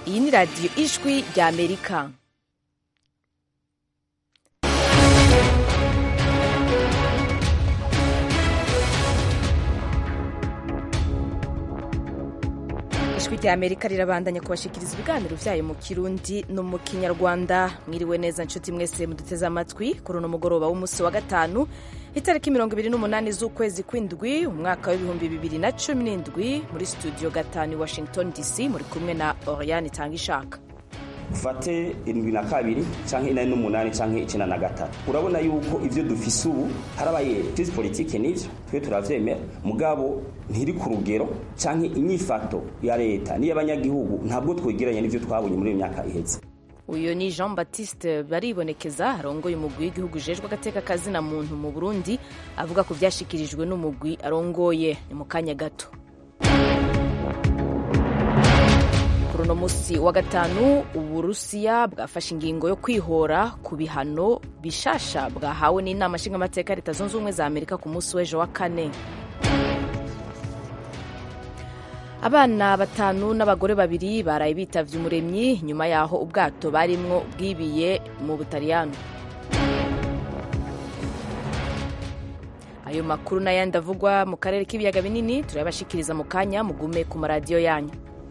iyi ni radiyo ijwi rya amerika ijwi rya amerika rirabandanya kubashikiriza ibiganiro vyayo mu kirundi no mu kinyarwanda mwiriwe neza nshuti mwese muduteze amatwi kuri uno mugoroba w'umunsi wa gatanu itariki mirongo ibiri n'umunani z'ukwezi kw'indwi umwaka w'ibihumbi bibiri na cumi n'indwi muri studio gatanu i washington dc muri kumwe na oriane itanga ishaka ufate irindwi na kabiri canke inani n'umunani canke icenda na gatatu urabona yuko ivyo dufise ubu harabaye crise politike n'ivyo twe turavyemera mugabo ntiri ku rugero canke inyifato ya leta n'iy'abanyagihugu ntabwo twegeranye n'ivyo twabonye muri iyo myaka iheze uyu ni jean baptiste baribonekeza arongoye umugwi w'igihugu ujejwe agateka kazina muntu mu burundi avuga ku vyashikirijwe n'umugwi arongoye ni mu kanya gato kuri uno musi wa gatanu uburusiya bwafashe ingingo yo kwihora ku bihano bishasha bwahawe n'inama nshingamateka ya leta zunze ubumwe za amerika ku munsi w'ejo wa kane abana batanu n'abagore babiri baraye bitavye umuremyi nyuma yaho ubwato barimwo bwibiye mu butaliyano ayo makuru n'ayandi avugwa mu karere k'ibiyaga binini turayabashikiriza mu kanya mugume ku maradiyo yanyu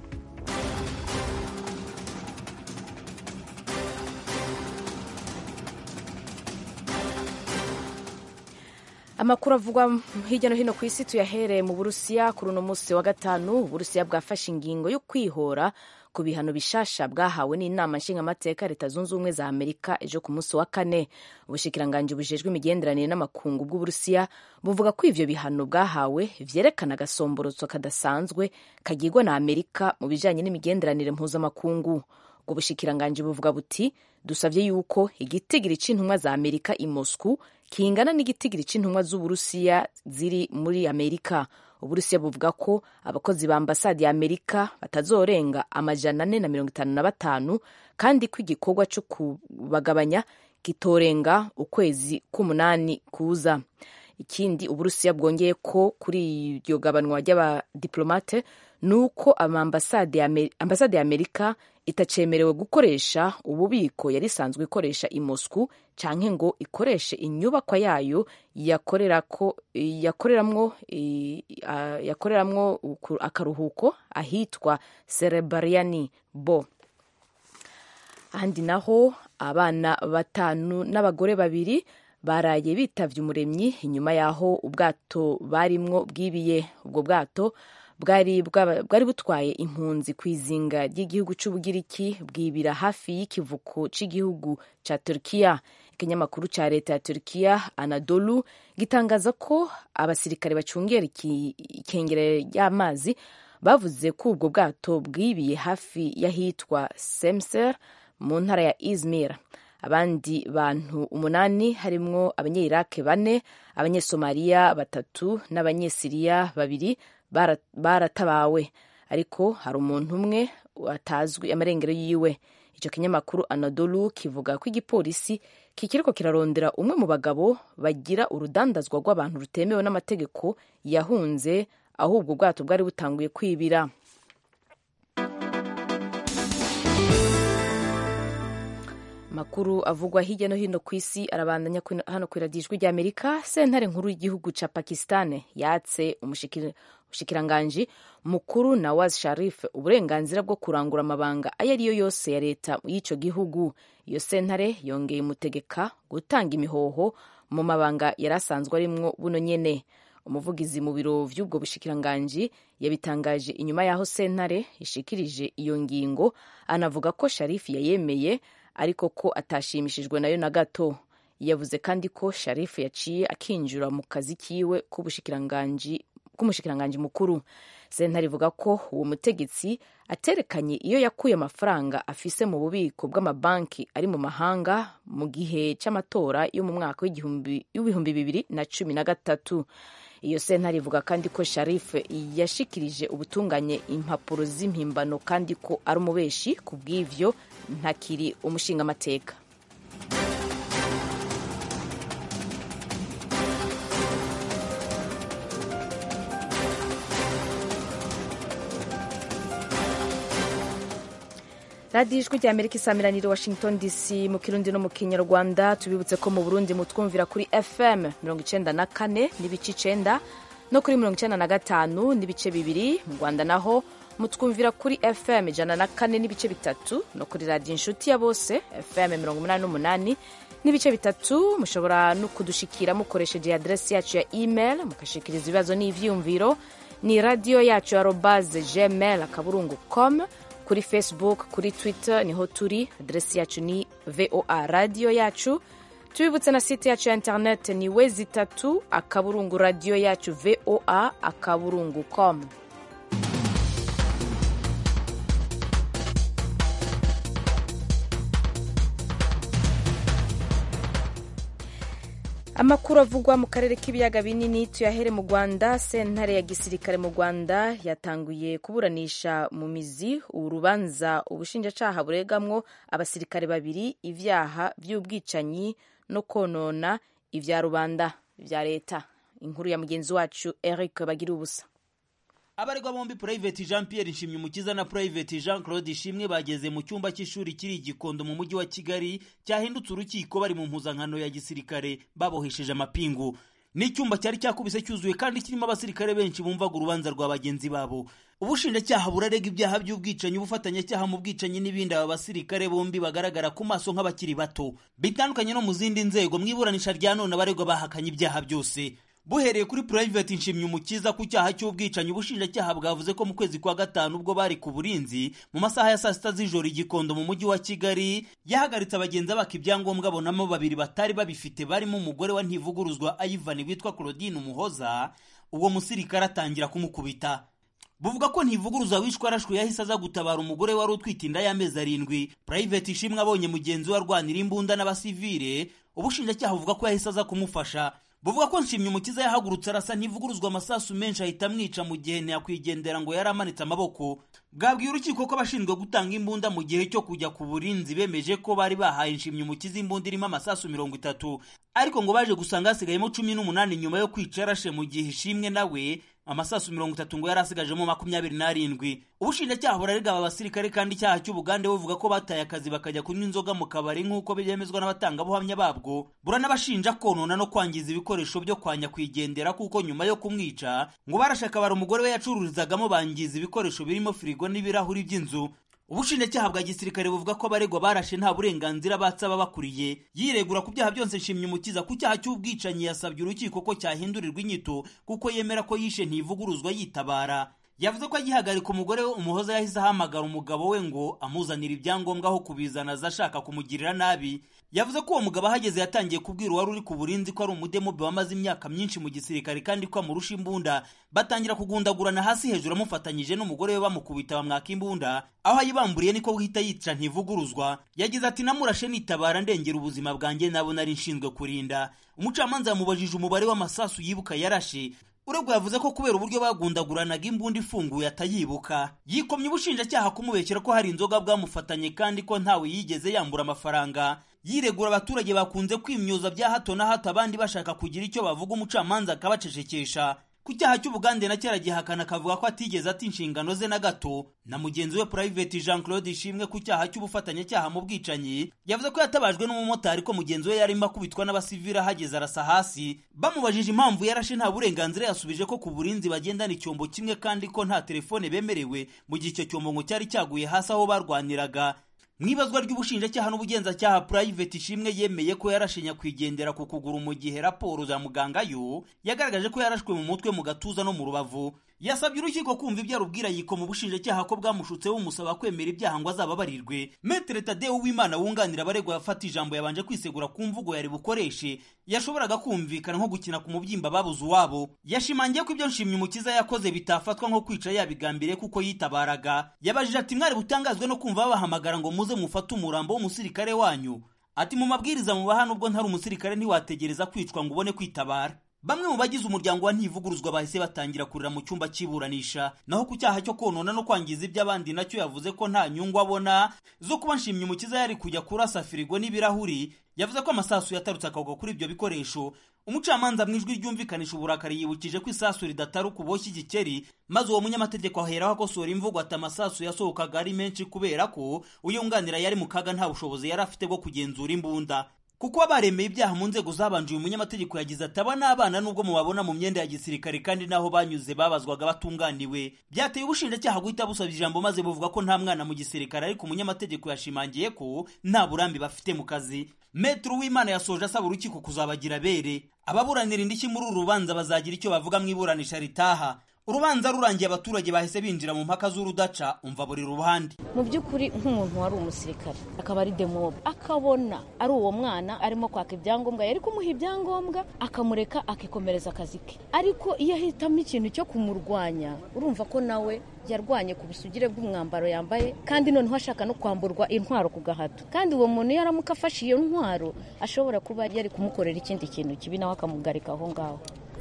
amakuru avugwa hirya no hino ku isi tuyahereye mu burusiya kuri uno munsi wa gatanu uburusiya bwafashe ingingo yo kwihora ku bihano bishasha bwahawe n'inama nshingamateka leta zunze ubumwe za amerika ejo ku munsi wa kane ubushikiranganji bujejwe imigenderanire n'amakungu bw'uburusiya buvuga ko ivyo bihano bwahawe vyerekana agasomborotso kadasanzwe kagirwa na amerika mu bijanye n'imigenderanire mpuzamakungu ubwo bushikiranganji buvuga buti dusavye yuko igitigiri c'intumwa za amerika i moscou kingana n'igitigiri c'intumwa z'uburusiya ziri muri amerika uburusiya buvuga ko abakozi ba ambasade ya amerika batazorenga amajana ane na mirongo itanu na batanu kandi ko igikorwa co kubagabanya kitorenga ukwezi k'umunani kuza ikindi uburusiya bwongeye ko kuri iryo gabanwa ry'abadiplomate ni uko ambasade ya amerika itacemerewe gukoresha ububiko yari isanzwe ikoresha i Moscou canke ngo ikoreshe inyubakwa yayo yakoreramwo yakoreramwo yakoreramwo akaruhuko ahitwa Serebriani Bo ahandi naho abana batanu n'abagore babiri baraye bitavye umuremyi inyuma yaho ubwato barimwo bwibiye ubwo bwato bwari bwari butwaye impunzi ku izinga ry'igihugu c'ubugiriki bwibira hafi y'ikivuko c'igihugu ca turkiya ikinyamakuru ca leta ya turkiya anadolu gitangaza ko abasirikare bacungera ikengere ry'amazi bavuze ko ubwo bwato bwibiye hafi y'ahitwa semser mu ntara ya izmir abandi bantu umunani harimwo abanyirake bane abanyesomaliya batatu n'abanyesiriya babiri baratabawe ariko hari umuntu umwe atazwi amarengero yiwe icyo kinyamakuru anadolu kivuga ko igipolisi kikiriko kirarondera umwe mu bagabo bagira urudandazwa rw'abantu rutemewe n'amategeko yahunze aho ubwo bwato bwari butanguye kwibira makuru avugwa hirya no hino ku isi arabandanya hano ku iradijwi rya amerika sentare nkuru y'igihugu ca pakistan yatse umushikiranganji mukuru nawaz sharif uburenganzira bwo kurangura amabanga ayo ariyo yose ya leta y'ico gihugu iyo sentare yongeye umutegeka gutanga imihoho mu mabanga yari asanzwe arimwo buno nyene umuvugizi mu biro vy'ubwo bushikiranganji yabitangaje inyuma y'aho sentare ishikirije iyo ngingo anavuga ko sharifu yayemeye ariko ko atashimishijwe nayo na gato yavuze kandi ko sharifu yaciye akinjira mu kazi kiwe k'umushikiranganji mukuru sentare ivuga ko uwo mutegetsi aterekanye iyo yakuye amafaranga afise mu bubiko bw'amabanki ari mu mahanga mu gihe c'amatora yo mu mwaka w'ibihumbi bibiri na cumi na gatatu iyo sentare ivuga kandi ko sharifu yashikirije ubutunganye impapuro z'impimbano kandi ko ari umubeshi ku bw'ivyo ntakiri umushingamateka radiyo ijwi rya amerika isamiranire washington dc mu kirundi no mu kinyarwanda tubibutse ko mu burundi mutwumvira kuri fm mirongo icenda na kane n'ibice icenda no kuri mirongo icenda na gatanu n'ibice bibiri mu rwanda naho mutwumvira kuri fm ijana na kane n'ibice bitatu no kuri radiyo inshuti ya bose fm mirongo umunani n'umunani n'ibice bitatu mushobora no kudushikira mukoresheje aderesi yacu ya email mugashikiriza ibibazo n'ivyiyumviro ni radiyo yacu ya robaze gmail akaburungu com kuri facebook kuri twitter niho turi aderesi yacu ni voa radiyo yacu tubibutse na site yacu ya internet ni wezi itatu akaburungu radiyo yacu voa akaburungu com amakuru avugwa mu karere k'ibiyaga binini tuyahere mu rwanda sentare ya gisirikare mu rwanda yatanguye kuburanisha mu mizi urubanza ubushinjacaha buregamwo abasirikare babiri ibyaha by'ubwicanyi no konona ibya rubanda bya leta inkuru ya mugenzi wacu eric bagira ubusa abaregwa bombi Private Jean Pierre Nshimyumukiza na Private Jean Claude Ishimwe bageze mu cyumba cy'ishuri kiri igikondo mu mujyi wa Kigali cyahindutse urukiko bari mu mpuzankano ya gisirikare babohesheje amapingu n'icyumba cyari cyakubise cyuzuye kandi kirimo abasirikare benshi bumvaga urubanza rwa bagenzi babo ubushinjacyaha burarega ibyaha by'ubwicanyi ubufatanyacyaha mu bwicanyi n'ibindi aba basirikare bombi bagaragara ku maso nk'abakiri bato bitandukanye no mu zindi nzego mu iburanisha rya none abaregwa bahakanye ibyaha byose buhereye kuri Private Nshimyumukiza ku cyaha cy'ubwicanyi ubushinjacyaha bwavuze ko mu kwezi kwa gatanu ubwo bari ku burinzi mu masaha ya saa sita z'ijoro igikondo mu mujyi wa Kigali yahagaritse abagenzi abaka ibyangombwa abonamo babiri batari babifite barimo umugore wa ntivuguruzwa Ivan witwa Claudine Umuhoza uwo musirikare atangira kumukubita buvuga ko ntivuguruza wishwe arashwe yahise aza gutabara umugore wari utwite inda y'amezi arindwi Private Ishimwe abonye mugenzi we arwanira imbunda n'abasivile ubushinjacyaha buvuga ko yahise aza kumufasha buvuga ko Nshimyumukiza yahagurutse arasa ntivuguruzwa amasasu menshi ahita amwica mu gihe ntiyakwigendera ngo yari amanitse amaboko bwabwiye urukiko ko abashinzwe gutanga imbunda mu gihe cyo kujya ku burinzi bemeje ko bari bahaye Nshimyumukiza imbunda irimo amasasu mirongo itatu ariko ngo baje gusanga hasigayemo cumi n'umunani nyuma yo kwica yarashe mu gihe ishimwe nawe amasasu mirongo itatu ngo yari asigajemo makumyabiri n'arindwi ubushinjacyaha burarega aba basirikare kandi icyaha cy'ubugande buvuga ko bataye akazi bakajya kunywa inzoga mu kabari nk'uko byemezwa n'abatangabuhamya babwo buranabashinja konona no kwangiza ibikoresho byo kwa nyakwigendera kuko nyuma yo kumwica ngo barashaka bara umugore we yacururizagamo bangiza ibikoresho birimo firigo n'ibirahuri by'inzu ubushinjacyaha bwa gisirikare buvuga ko abaregwa barashe nta burenganzira batse ababakuriye yiregura ku byaha byose nshimyumukiza ku cyaha cy'ubwicanyi yasabye urukiko ko cyahindurirwa inyito kuko yemera ko yishe ntivuguruzwa yitabara yavuze ko agihagarika umugore we umuhoza yahise ahamagara umugabo we ngo amuzanire ibyangombwa aho kubizana aza ashaka kumugirira nabi yavuze ko uwo mugabo ahageze yatangiye kubwira uwari uri ku burinzi ko ari umudemobe wamaze imyaka myinshi mu gisirikare kandi ko amurusha imbunda batangira kugundagurana hasi hejuru amufatanyije n'umugore we bamukubita bamwaka imbunda aho ayibamburiye niko guhita yica ntivuguruzwa yagize ati namurashe nitabara ndengera ubuzima bwanjye nabo nari nshinzwe kurinda umucamanza yamubajije umubare w'amasasu yibuka yarashe uregwa yavuze ko kubera uburyo bagundaguranaga imbunda ifunguye atayibuka yikomye ubushinjacyaha kumubekera ko hari inzoga bwamufatanye kandi ko ntawe yigeze yambura amafaranga yiregura abaturage bakunze kwimyoza bya hato na hato abandi bashaka kugira icyo bavuga umucamanza akabacecekesha ku cyaha cy'ubugande na kera gihakana akavuga ko atigeze ati inshingano ze na gato na mugenzi we Private Jean Claude Ishimwe ku cyaha cy'ubufatanyacyaha mu bwicanyi yavuze ko yatabajwe n'umumotari ko mugenzi we yarimo akubitwa n'abasivili ahageze arasa hasi bamubajije impamvu yarashe nta burenganzira yasubije ko ku burinzi bagendana icyombo kimwe kandi ko nta telefone bemerewe mu gihe icyo cyombo ngo cyari cyaguye hasi aho barwaniraga mu ibazwa ry'ubushinjacyaha n'ubugenzacyaha Private Ishimwe yemeye ko yarashe nyakwigendera ku kuguru mu gihe raporo za muganga yo yagaragaje ko yarashwe mu mutwe mu gatuza no mu rubavu yasabye urukiko kumva ibyo arubwira yikoma ubushinjacyaha ko bwamushutse bumusaba kwemera ibyaha ngo azababarirwe metere tadeo w'imana wunganira abaregwa yafata ijambo yabanje kwisegura ku mvugo yari bukoreshe yashoboraga kumvikana nko gukina ku mubyimba babuze uwabo yashimangiye ko ibyo nshimyumukiza yakoze bitafatwa nko kwica yabigambiriye kuko yitabaraga yabajije ati mwari butangazwe no kumva babahamagara ngo muze mufate umurambo w'umusirikare wanyu ati mu mabwiriza mubaha nubwo ntari umusirikare ntiwategereza kwicwa ngo ubone kwitabara bamwe mu bagize umuryango wa ntivuguruzwa bahise batangira kurira mu cyumba cy'iburanisha naho ku cyaha cyo konona no kwangiza iby'abandi nacyo yavuze ko nta nyungu abona zo kuba nshimye umukiza yari kujya kurasa firigo n'ibirahuri yavuze ko amasasu yatarutse akagwa kuri ibyo bikoresho umucamanza mu ijwi ryumvikanisha uburakari yibukije ko isasu ridataruka uboshye igikeri maze uwo munyamategeko aheraho akosora imvugo ati amasasu yasohokaga ari menshi kubera ko uyunganira yari mu kaga nta bushobozi yari afite bwo kugenzura imbunda kuko abaremeye ibyaha mu nzego zabanje uyu munyamategeko yagize ati aba n'abana nubwo mubabona mu myenda ya gisirikare kandi n'aho banyuze babazwaga batunganiwe byateye ubushinjacyaha guhita busaba ijambo maze buvuga ko nta mwana mu gisirikare ariko umunyamategeko yashimangiye ko nta burambi bafite mu kazi metero w'imana yasoje asaba urukiko kuzabagira bere ababuranira indishyi muri uru rubanza bazagira icyo bavuga mu iburanisha ritaha urubanza rurangiye abaturage bahise binjira mu mpaka z'urudaca umva buri ruhande mu by'ukuri nk'umuntu wari umusirikare akaba ari demobe akabona ari uwo mwana arimo kwaka ibyangombwa yari kumuha ibyangombwa akamureka akikomereza akazi ke ariko iyo ahitamo ikintu cyo kumurwanya urumva ko nawe yarwanye ku busugire bw'umwambaro yambaye kandi noneho ashaka no kwamburwa intwaro ku gahato kandi uwo muntu iyo aramuka afashe iyo ntwaro ashobora kuba yari kumukorera ikindi kintu kibi nawe akamugarika aho ngaho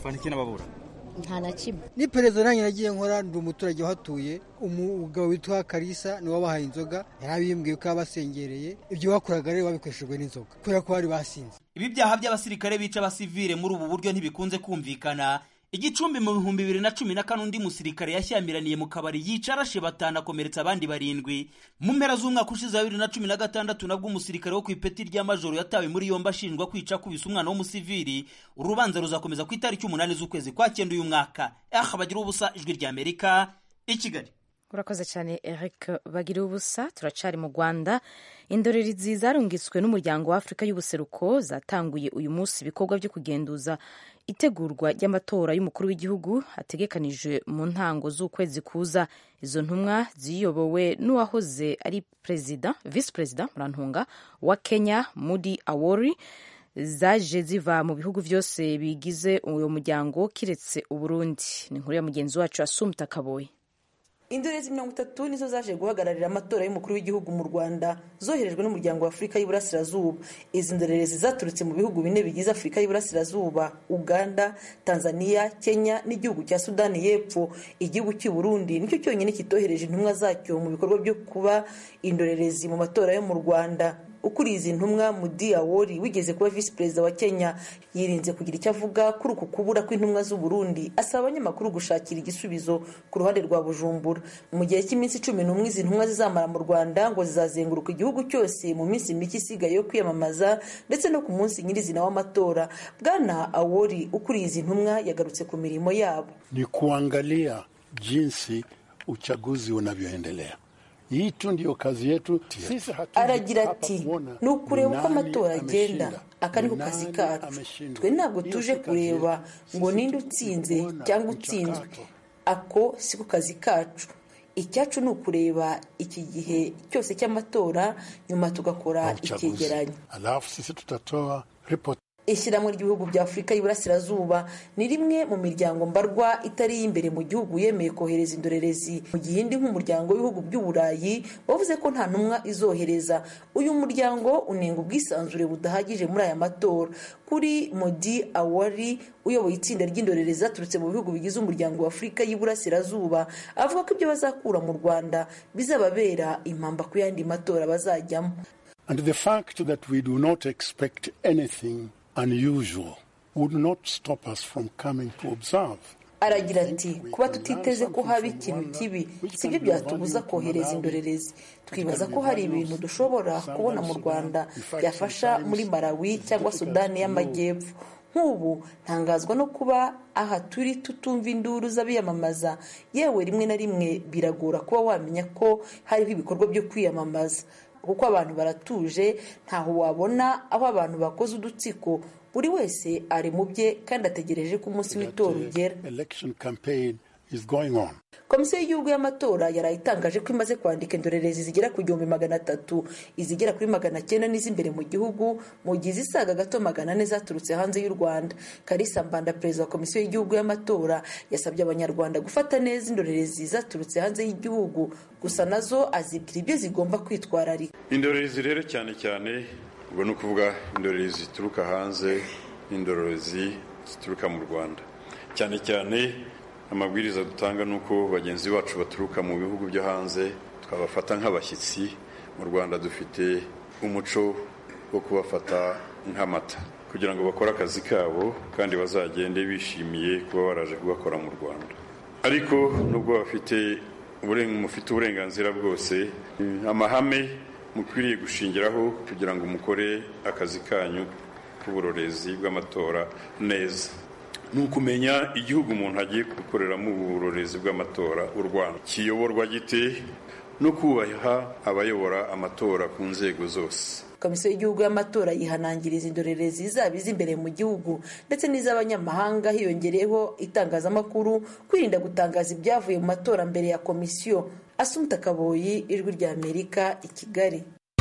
nta na kimwe ni perezida nanjye nagiye nkora ndi umuturage uhatuye umugabo witwa karisa niwe wabahaye inzoga yari abimbwiye ko yabasengereye ibyo bakoraga rero babikoreshejwe n'inzoga kubera ko bari basinze ibi byaha by'abasirikare bica abasivile muri ubu buryo ntibikunze kumvikana igicumbi mu bihumbi bibiri na cumi na kane undi musirikare yashyamiraniye mu kabari yica arashe batanu akomeretsa abandi barindwi mu mpera z'umwaka ushize wa bibiri na cumi na gatandatu nabwo umusirikare wo ku ipeti rya majoro yatawe muri yombi ashinjwa kwica akubise umwana w'umusivili urubanza ruzakomeza ku itariki umunani z'ukwezi kwa cyenda uyu mwaka aha bagira ubusa ijwi rya amerika i kigali urakoze cyane eric bagira ubusa turacari mu rwanda indorerezi zarungitswe n'umuryango wa afurika y'ubuseruko zatanguye uyu munsi ibikorwa byo kugenduza itegurwa ry'amatora y'umukuru w'igihugu hategekanijwe mu ntango z'ukwezi kuza izo ntumwa ziyobowe n'uwahoze ari perezida visi perezida murantunga wa kenya mudi awori zaje ziva mu bihugu byose bigize uwo muryango kiretse uburundi ni inkuru ya mugenzi wacu asumta kaboye indorerezi mirongo itatu nizo zaje guhagararira amatora y'umukuru w'igihugu mu rwanda zoherejwe n'umuryango wa afurika y'iburasirazuba izi ndorerezi zaturutse mu bihugu bine bigize afurika y'iburasirazuba uganda tanzania kenya n'igihugu cya sudani y'epfo igihugu cy'u burundi nicyo cyonyine kitohereje intumwa zacyo mu bikorwa byo kuba indorerezi mu matora yo mu rwanda ukuriye izi ntumwa mudi awori wigeze kuba visi perezida wa kenya yirinze kugira icyo avuga kuri uku kubura kw'intumwa z'u Burundi asaba abanyamakuru gushakira igisubizo ku ruhande rwa bujumbura mu gihe cy'iminsi cumi n'umwe izi ntumwa zizamara mu rwanda ngo zizazenguruka igihugu cyose mu minsi mike isigaye yo kwiyamamaza ndetse no ku munsi nyirizina w'amatora bwana awori ukuriye izi ntumwa yagarutse ku mirimo yabo ni kuangalia jinsi uchaguzi unavyoendelea hii tu ndiyo kazi yetu sisi aragira ati ni ukureba uko amatora agenda aka niko kazi kacu twe ntabwo tuje kureba ngo ninde utsinze cyangwa utsinzwe ako siko kazi kacu icyacu ni ukureba iki gihe cyose cy'amatora nyuma tugakora icyegeranyo alafu sisi tutatoa ripoti ishyirahamwe ry'ibihugu bya afurika y'iburasirazuba ni rimwe mu miryango mbarwa itari iy'imbere mu gihugu yemeye kohereza indorerezi mu gihe indi nk'umuryango w'ibihugu by'uburayi wavuze ko nta ntumwa izohereza uyu muryango unenga ubwisanzure budahagije muri aya matora kuri modi awari uyoboye itsinda ry'indorerezi zaturutse mu bihugu bigize umuryango wa afurika y'iburasirazuba avuga ko ibyo bazakura mu rwanda bizababera impamba ku yandi matora bazajyamo and the fact that we do not expect anything unusual would not stop us from coming to observe. aragira ati kuba tutiteze ko haba ikintu kibi sibyo byatubuza kohereza indorerezi twibaza ko hari ibintu dushobora kubona mu rwanda byafasha muri malawi cyangwa sudani y'amajyepfo nk'ubu ntangazwa no kuba aha turi tutumva induru z'abiyamamaza yewe rimwe na rimwe biragora kuba wamenya ko hariho ibikorwa byo kwiyamamaza kuko abantu baratuje ntaho wabona aho abantu bakoze udutsiko buri wese ari mu bye kandi ategereje ko umunsi w'itora ugera komisiyo y'igihugu y'amatora yaraye itangaje ko imaze kwandika indorerezi zigera ku gihumbi magana atatu izigera kuri magana cyenda n'iz'imbere mu gihugu mu gihe izisaga gato magana ane zaturutse hanze y'u rwanda karisa mbanda perezida wa komisiyo y'igihugu y'amatora yasabye abanyarwanda gufata neza indorerezi zaturutse hanze y'igihugu gusa nazo azibwira ibyo zigomba kwitwararika indorerezi rero cyane cyane ubwo ni ukuvuga indorerezi zituruka hanze n'indorerezi zituruka mu rwanda cyane cyane amabwiriza dutanga ni uko bagenzi bacu baturuka mu bihugu byo hanze twabafata nk'abashyitsi mu rwanda dufite umuco wo kubafata nk'amata kugira ngo bakore akazi kabo kandi bazagende bishimiye kuba baraje kugakora mu rwanda ariko nubwo bafite mufite uburenganzira bwose amahame mukwiriye gushingiraho kugira ngo mukore akazi kanyu k'uburorezi bw'amatora neza ni ukumenya igihugu umuntu agiye gukoreramo uburorezi bw'amatora u rwanda kiyoborwa gite no kubaha abayobora amatora ku nzego zose komisiyo y'igihugu y'amatora yihanangiriza indorerezi zaba iz'imbere mu gihugu ndetse n'iz'abanyamahanga hiyongereyeho itangazamakuru kwirinda gutangaza ibyavuye mu matora mbere ya komisiyo asumta kaboyi ijwi rya amerika i kigali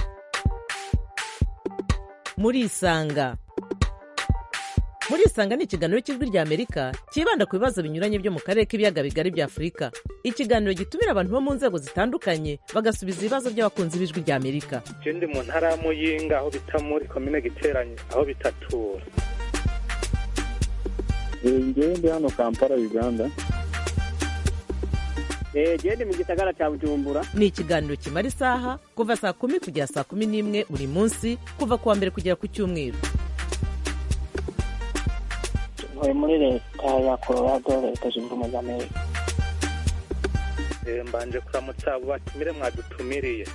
murisanga murisanga ni ikiganiro cy'ijwi rya amerika cyibanda ku bibazo binyuranye byo mu karere k'ibiyaga bigari bya afurika ikiganiro gitumira abantu bo mu nzego zitandukanye bagasubiza ibibazo by'abakunzi b'ijwi rya amerika je ndi mu ntara ya muyinga aho bita muri komine giteranye aho bitatura ngewe ndi hano kampala uganda gende mu gisagara cya bujumbura ni ikiganiro kimara isaha kuva saa kumi kugera saa kumi n'imwe buri munsi kuva ku wa mbere kugera ku cyumweru ntuye muri leta ya colorado leta zunze ubumwe za amerika mbanje kuramutsa abo batumire mwadutumiriye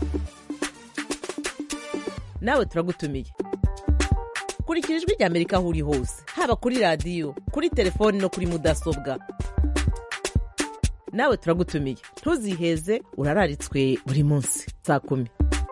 nawe turagutumiye kurikira ijwi rya amerika aho uri hose haba kuri radiyo kuri telefoni no kuri mudasobwa nawe turagutumiye ntuziheze urararitswe buri munsi saa kumi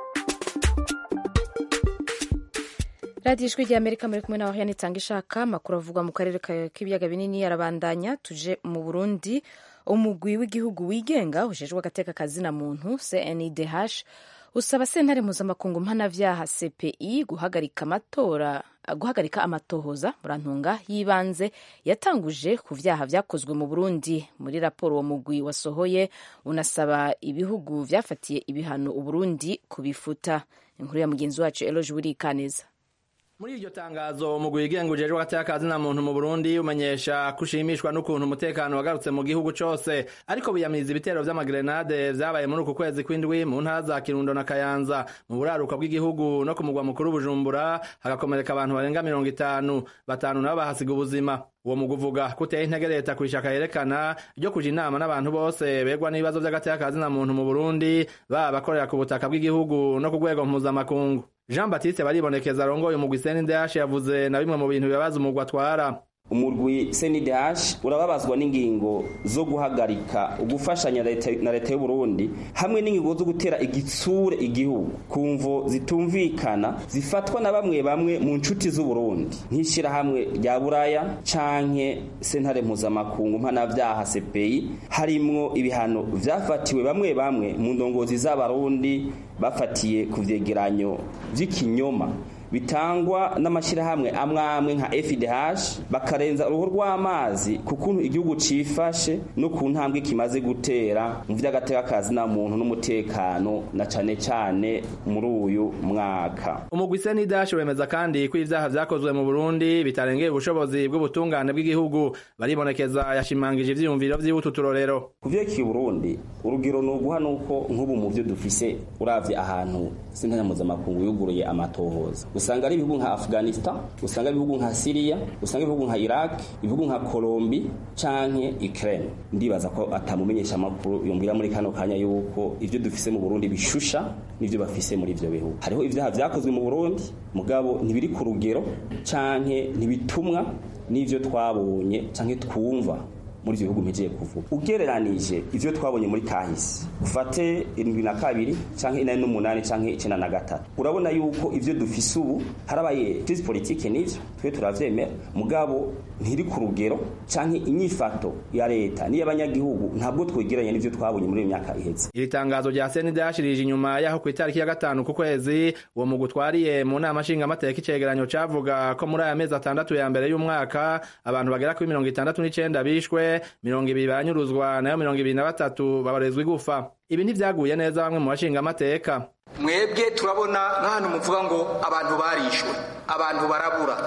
radiyo ijwi rya amerika muri kumwe nawe yanitanga ishaka amakuru avugwa mu karere k'ibiyaga binini arabandanya tuje mu burundi umugwi w'igihugu wigenga ujejwe agateka kazina muntu cndh usaba sentare mpuzamakungu mpanavyaha cpi guhagarika amatora guhagarika amatohoza murantunga y'ibanze yatanguje ku vyaha vyakozwe mu burundi muri raporo uwo mugwi wasohoye unasaba ibihugu vyafatiye ibihano uburundi kubifuta inkuru ya mugenzi wacu eloge wirikaneza muri iryo tangazo umugwi wigenga ujejwe agateka kazina muntu mu Burundi umenyesha kushimishwa n'ukuntu umutekano wagarutse mu gihugu cose ariko biyamiriza ibitero vy'amagrenade vyabaye muri uku kwezi kw'indwi mu ntara za Kirundo na Kayanza mu buraruka bw'igihugu no ku mugwa mukuru Bujumbura hagakomereka abantu barenga mirongo itanu batanu nabo bahasiga ubuzima uwo mugwi uvuga ko uteye intege leta kwishaka yerekana ryo kuja inama n'abantu bose begwa n'ibibazo vy'agateka kazina muntu mu Burundi baba bakorera ku butaka bw'igihugu no ku rwego mpuzamakungu Jean Baptiste baribonekeza arongoye umugwi CNDH yavuze na bimwe mu bintu bibabaza umugwi atwara umurwi CNDH urababazwa n'ingingo zo guhagarika ugufashanya na leta y'u Burundi hamwe n'ingingo zo gutera igitsure igihugu kumvo zitumvikana zifatwa na bamwe bamwe mu nshuti z'u Burundi nk'ishira hamwe rya Buraya canke sentare mpuzamakungu mpanavyaha CPI harimwo ibihano vyafatiwe bamwe bamwe mu ndongozi z'abarundi bafatiye ku vyegeranyo vy'ikinyoma bitangwa n'amashyirahamwe amwe amwe nka FDH bakarenza uruhu rw'amazi ku kuntu igihugu cifashe no ku ntambwe kimaze gutera mu vy'agateka kazi na muntu n'umutekano na cane cane muri uyu mwaka umugwi CNDH wemeza kandi ko ivyaha vyakozwe mu Burundi bitarengeye ubushobozi bw'ubutungane bw'igihugu baribonekeza yashimangije ivyiyumviro vy'ibutu turorero kuvyekiye Burundi urugero no guha nuko nk'ubu mu vyo dufise uravye ahantu sentanya mpuzamakungu yuguruye amatohoza usanga ari ibihugu nka Afghanistan usanga ibihugu nka Syria usanga ibihugu nka Iraq ibihugu nka Colombia canke Ukraine ndibaza ko atamumenyesha makuru yombwira muri kano kanya yuko ivyo dufise mu Burundi bishusha nivyo bafise muri ivyo bihugu hariho ivyaha vyakozwe mu Burundi mugabo ntibiri ku rugero canke ntibitumwa n'ivyo twabonye canke twumva muri ivyo bihugu mpejeye kuvuga ugereranije ivyo twabonye muri kahise ufate irindwi na kabiri canke inani n'umunani canke icenda na gatatu urabona yuko ivyo dufise ubu harabaye crise politique n'ivyo twe turavyemera mugabo ntiri ku rugero canke inyifato ya leta n'iy'abanyagihugu ntabwo twegeranye n'ivyo twabonye muri iyo myaka iheze iri tangazo rya CNDH rije inyuma yaho ku itariki ya gatanu ku kwezi uwo mugwi utwariye mu nama nshingamateka icegeranyo cavuga ko muri aya mezi atandatu ya mbere y'umwaka abantu bagera kuri mirongo itandatu n'icenda bishwe mirongo ibiri baranyuruzwa nayo mirongo ibiri na batatu babarezwa igufa ibi ntivyaguye neza bamwe mu bashinga amateka mwebwe turabona nk'ahantu muvuga ngo abantu barishwe abantu barabura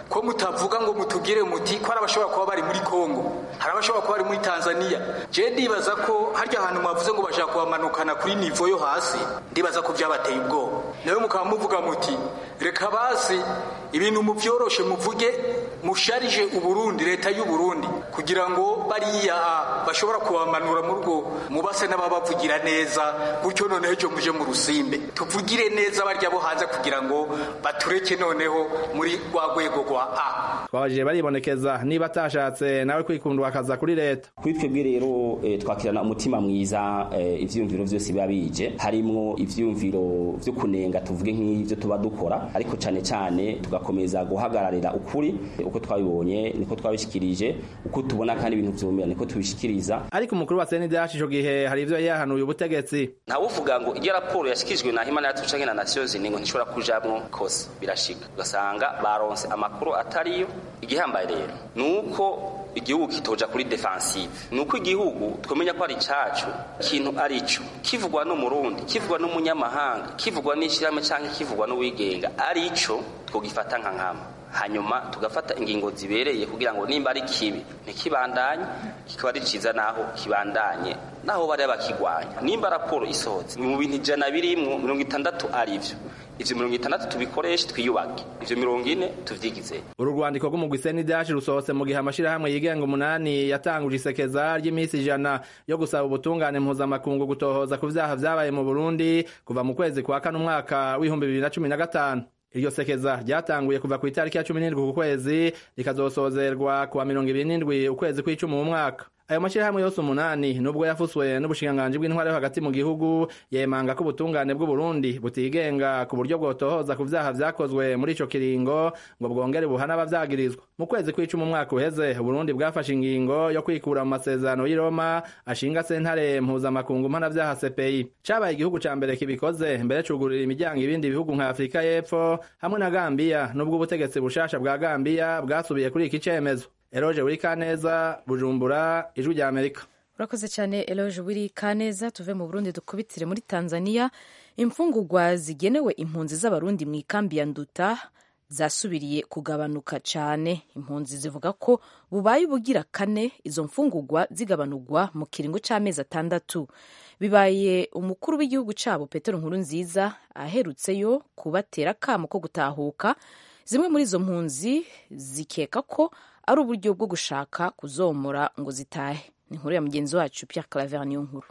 ko mutavuga ngo mutugire muti ko hari abashobora kuba bari muri kongo hari abashobora kuba bari muri tanzania je ndibaza ko harya ahantu mwavuze ngo bashaka kubamanukana kuri nivo yo hasi ndibaza ko byabateye ubwoba nawe mukaba muvuga muti reka basi ibintu muvyoroshe muvuge musharije uburundi leta y'uburundi kugira ngo bariya bashobora kubamanura mu rugo mubase n'ababavugira neza gutyo noneho ejo muje mu rusimbe tuvugire neza barya bo hanze kugira ngo batureke noneho muri rwa rwego rwa a twabajije baribonekeza niba atashatse nawe kwikundwa akaza kuri leta kuri twebwe rero eh, twakirana umutima mwiza eh, ivyiyumviro vyose biba bije harimwo ivyiyumviro vyo kunenga tuvuge nk'ivyo tuba dukora ariko cane cane tugakomeza guhagararira ukuri uko twabibonye niko twabishikirije uko tubona kandi ibintu vyumira niko tubishikiriza ariko umukuru wa CNDH ico gihe hari ivyo yahanuye ubutegetsi ntawuvuga ngo iyo raporo yashikirijwe na Human Rights Watch na Nations Union ngo ntishobora kujamwo kose birashika ugasanga baronse amakuru atariyo igihambaye rero nuko igihugu kitoja kuri defensive nuko igihugu twemenya ko ari cacu kintu arico kivugwa n'umurundi kivugwa n'umunyamahanga kivugwa n'ishirahamwe canke kivugwa n'uwigenga arico twogifata nka nkama hanyuma tugafata ingingo zibereye kugira ngo nimba ari kibi ntikibandanye kikaba ari ciza naho kibandanye naho bari bakigwanya nimba raporo isohotse mu bintu ijana birimwo mirongo itandatu arivyo ivyo mirongo itandatu tubikoreshe twiyubake ivyo mirongo ine tuvyigize uru rwandiko rw'umugwi CNDH rusohotse mu gihe amashirahamwe yigenga umunani yatanguje isekeza ry'iminsi ijana yo gusaba ubutungane mpuzamakungu gutohoza ku vyaha vyabaye mu Burundi kuva mu kwezi kwa kane umwaka w'ibihumbi bibiri na cumi na gatanu iryo sekeza ryatanguye kuva ku itariki ya cumi n'indwi ku kwezi rikazosozerwa kuwa mirongo ibiri n'indwi ukwezi kw'icumi mu mwaka ayo mashyirahamwe yose umunani nubwo yafuswe n'ubushikiranganji bw'intwaro yo hagati mu gihugu yemanga ko ubutungane bw'uburundi butigenga ku buryo bwotohoza ku vyaha vyakozwe muri ico kiringo ngo bwongere buhana abavyagirizwa mu kwezi kw'icumi umwaka uheze uburundi bwafashe ingingo yo kwikura mu masezerano y'i roma ashinga sentare mpuzamakungu mpanavyaha cpi cabaye igihugu ca mbere kibikoze mbere cugurira imiryango ibindi bihugu nka afurika y'epfo hamwe na gambiya nubwo ubutegetsi bushasha bwa gambiya bwasubiye kuri iki cemezo eroje wiri kaneza bujumbura ijwi rya amerika urakoze cyane eloge wiri kaneza tuve mu burundi dukubitire muri tanzania imfungurwa zigenewe impunzi z'abarundi mu ikambi ya nduta zasubiriye kugabanuka cyane impunzi zivuga ko bubaye ubugira kane izo mfungurwa zigabanurwa mu kiringo cy'amezi atandatu bibaye umukuru w'igihugu cyabo petero nkuru nziza aherutseyo kubatera akamo ko gutahuka zimwe muri izo mpunzi zikeka ko ari uburyo bwo gushaka kuzomora ngo zitahe ni inkuru ya mugenzi wacu Pierre Claver niyo nkuru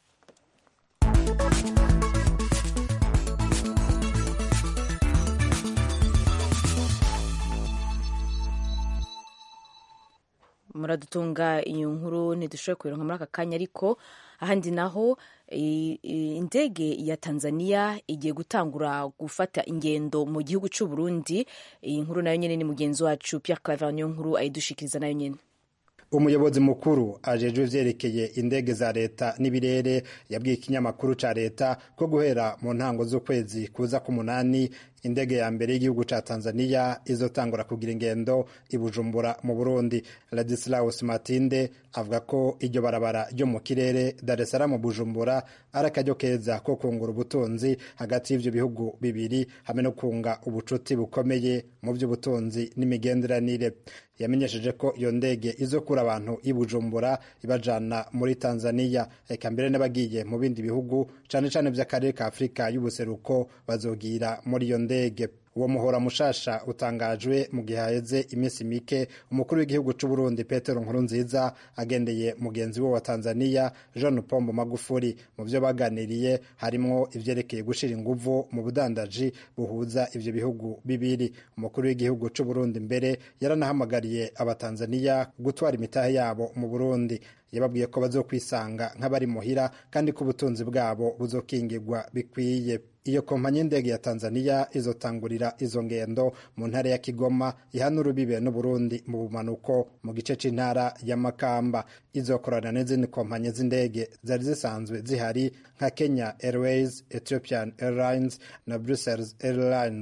muradutunga iyo nkuru ntidushoboye kuyironka muri aka kanya ariko ahandi naho indege ya tanzania igiye gutangura gufata ingendo mu gihugu cy'u Burundi iyi nkuru nayo nyine ni mugenzi wacu Pierre Claver niyo nkuru ayidushikiriza nayo nyine umuyobozi mukuru ajejwe ivyerekeye indege za leta n'ibirere yabwiye ikinyamakuru ca leta ko guhera mu ntango z'ukwezi kuza k'umunani indege ya mbere y'igihugu ca Tanzania izotangura kugira ingendo i Bujumbura mu Burundi Ladislaus Matinde avuga ko iryo barabara ryo mu kirere Dar es Salaam Bujumbura ari akaryo keza ko kungura ubutunzi hagati y'ivyo bihugu bibiri hamwe no kunga ubucuti bukomeye mu vy'ubutunzi n'imigenderanire yamenyesheje ko iyo ndege izokura abantu i Bujumbura ibajana muri Tanzania eka mbere n'abagiye mu bindi bihugu cane cane vy'akarere ka Afrika y'ubuseruko bazogira muri iyo ndege uwo muhora mushasha utangajwe mu gihe haheze iminsi mike umukuru w'igihugu c'u Burundi Petero Nkurunziza agendeye mugenzi we wa Tanzania John Pombo Magufuli mu vyo baganiriye harimwo ivyerekeye gushira inguvu mu budandaji buhuza ivyo bihugu bibiri umukuru w'igihugu c'u Burundi mbere yaranahamagariye abatanzania gutwara imitahe yabo mu Burundi yababwiye ko bazokwisanga nk'abari muhira kandi ko ubutunzi bwabo buzokingirwa bikwiye iyo kompanyi y'indege ya Tanzania izotangurira izo ngendo mu ntara ya Kigoma ihana urubibe n'Uburundi mu bumanuko mu gice c'intara ya Makamba izokorana n'izindi kompanyi z'indege zari zisanzwe zihari nka Kenya Airways, Ethiopian Airlines na Brussels Airlines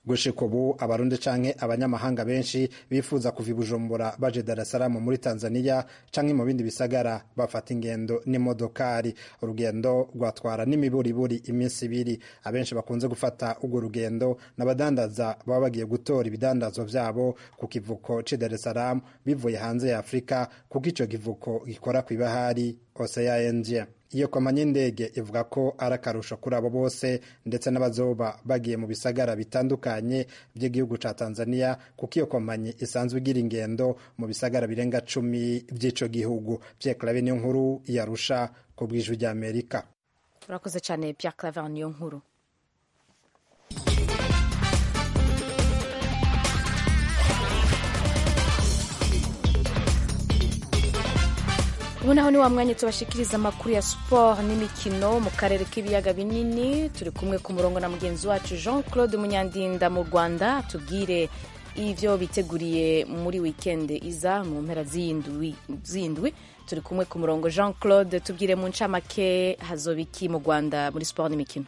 gushika ubu abarundi canke abanyamahanga benshi bifuza kuva i bujumbura baje dar es salaam muri tanzania canke mu bindi bisagara bafata ingendo n'imodokari urugendo rwatwara n'imiburiburi iminsi ibiri abenshi bakunze gufata urwo rugendo n'abadandaza baba bagiye gutora ibidandazwa vyabo ku kivuko c'i dar es salaam bivuye hanze ya afurika kuko ico kivuko gikora kw'ibahari ocean iyo kompanyi y'indege ivuga ko ari akarusho kuri abo bose ndetse n'abazoba bagiye mu bisagara bitandukanye by'igihugu ca tanzania kuko iyo kompanyi isanzwe igira ingendo mu bisagara birenga cumi by'ico gihugu pierre clave niyo nkuru yarusha ku bw'ijwi ry'amerika urakoze cyane pierre claver niyo nkuru ubu naho ni wa mwanya tubashikiriza amakuru ya siporo n'imikino mu karere k'ibiyaga binini turi kumwe ku murongo na mugenzi wacu jean claude munyandinda mu rwanda tubwire ibyo biteguriye muri wikende iza mu mpera z'indwi turi kumwe ku murongo jean claude tubwire mu ncamake hazoba iki mu rwanda muri siporo n'imikino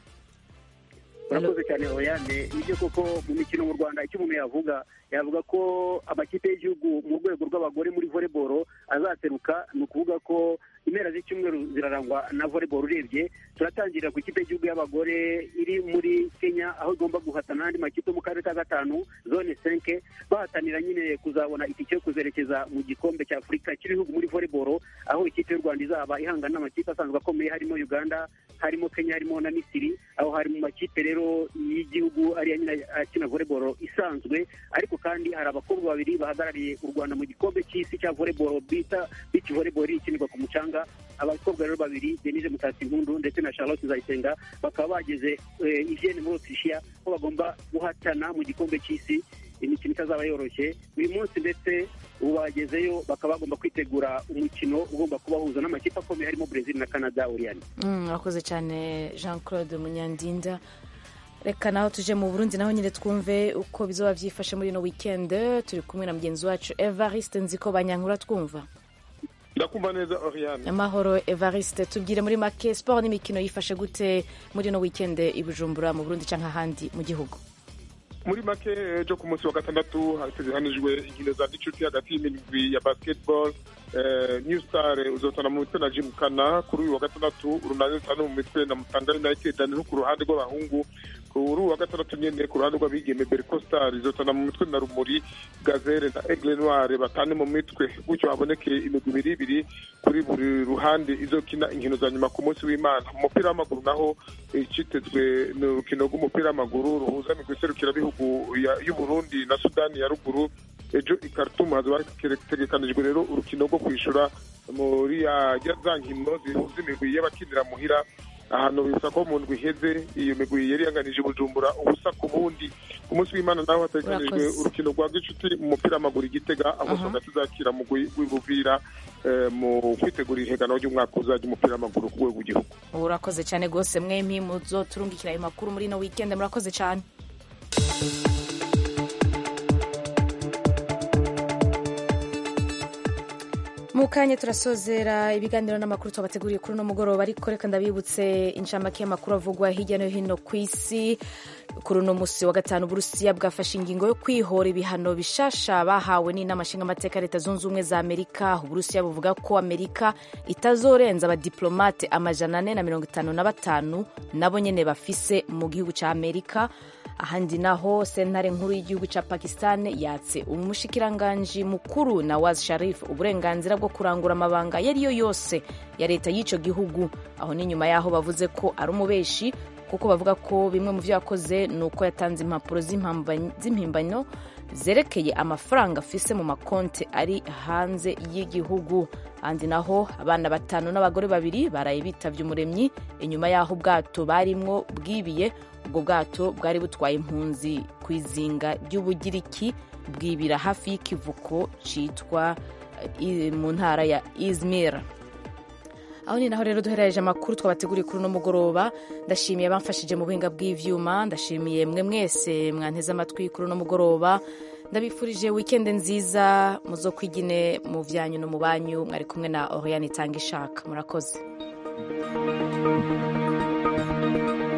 urakoze cyane oyane nibyo koko mu mikino mu rwanda icyo umuntu yavuga yavuga ko amakipe y'igihugu mu rwego rw'abagore muri voleboro azaseruka ni ukuvuga ko impera z'icyumweru zirarangwa na voleboro urebye turatangirira ku ikipe y'igihugu y'abagore iri muri kenya aho igomba guhatana n'andi makipe mu karere ka gatanu zone senke bahatanira nyine kuzabona itike yo kuzerekeza mu gikombe cya afurika cy'ibihugu muri voleboro aho ikipe y'u rwanda izaba ihangana n'amakipe asanzwe akomeye harimo uganda harimo kenya harimo na misiri aho hari mu makipe rero y'igihugu ariya nyine akina voleboro isanzwe ariko kandi hari abakobwa babiri bahagarariye u rwanda mu gikombe cy'isi cya voleboro bita bici voleboro ikinirwa ku mucanga abakobwa rero babiri denise mutasimpundu ndetse na charlotte nzayisenga bakaba bageze ivienne muri otirishiya ko bagomba guhatana mu gikombe cy'isi imikino itazaba yoroshye uyu munsi ndetse ubu bagezeyo bakaba bagomba kwitegura umukino ugomba kubahuza n'amakipe akomeye harimo brezil na canada uriyani mwakoze cyane jean claude munyandinda reka naho tuje mu burundi naho nyine twumve uko bizoba byifashe muri ino weekend turi kumwe na mugenzi wacu evariste nziko banyankura twumva ndakumva neza oriane amahoro evariste tubwire muri make siporo n'imikino yifashe gute muri ino weekend i bujumbura mu burundi cyangwa ahandi mu gihugu muri make ejo ku munsi wa gatandatu hategekanijwe inkino za gicuti hagati y'imigwi ya basketball new star uzotana mu mitwe na jimukana kuri uyu wa gatandatu urunani rutanu mu mitwe na mutanga united no ku ruhande rw'abahungu kuri uyu wa gatandatu nyine ku ruhande rw'abigeme berco star izotana mu mitwe na rumuri gazere na aigle noire batane mu mitwe gutyo haboneke imigwi ibiri ibiri kuri buri ruhande izokina inkino za nyuma ku munsi w'imana mu mupira w'amaguru naho icitezwe ni urukino rw'umupira w'amaguru ruhuza imigwi iserukirabihugu y'uburundi na sudani ya ruguru ejo i Khartoum hazaba hategekanijwe rero urukino rwo kwishura muri za nkino zihuza imigwi y'abakinira muhira ahantu bisa ko mu ndwi iheze iyo migwi yari yanganije bujumbura ubusa ku bundi ku munsi w'imana naho hategekanijwe urukino rwa gicuti mu mupira w'amaguru igitega aho hagati zakira mugwi w'ibuvira mu kwitegura ihiganwa ry'umwaka uzajya umupira w'amaguru ku rwego rw'igihugu urakoze cyane rwose mwempi muzo turungikira ayo makuru muri ino weekend murakoze cyane mu kanya turasozera ibiganiro n'amakuru twabateguriye kuri uno mugoroba ariko reka ndabibutse inshamake y'amakuru avugwa hirya no hino ku isi kuri uno musi wa gatanu uburusiya bwafashe ingingo yo kwihora ibihano bishasha bahawe n'inama nshingamateka leta zunze ubumwe za amerika uburusiya buvuga ko amerika itazorenza abadiplomate amajana ane na mirongo itanu na batanu nabo nyene bafise mu gihugu ca amerika ahandi naho sentare nkuru y'igihugu ca pakistan yatse umushikiranganji mukuru nawaz sharif uburenganzira bwo kurangura amabanga iyo ariyo yose ya leta y'ico gihugu aho ni nyuma yaho bavuze ko ari umubeshi kuko bavuga ko bimwe mu vyo yakoze ni uko yatanze impapuro z'impimbano zerekeye amafaranga afise mu makonti ari hanze y'igihugu ahandi naho abana batanu n'abagore babiri baraye bitavye umuremyi inyuma y'aho ubwato barimwo bwibiye ubwo bwato bwari butwaye impunzi ku izinga ry'ubugiriki bwibira hafi y'ikivuko citwa mu ntara ya izmir aho ni naho rero duherereje amakuru twabateguriye kuri uno mugoroba ndashimiye abamfashije mu buhinga bw'ivyuma ndashimiye mwe mwese mwanteze amatwi kuri uno mugoroba ndabifurije wikende nziza muzo kwigine mu vyanyu no mu banyu mwari kumwe na oriane itanga ishaka murakoze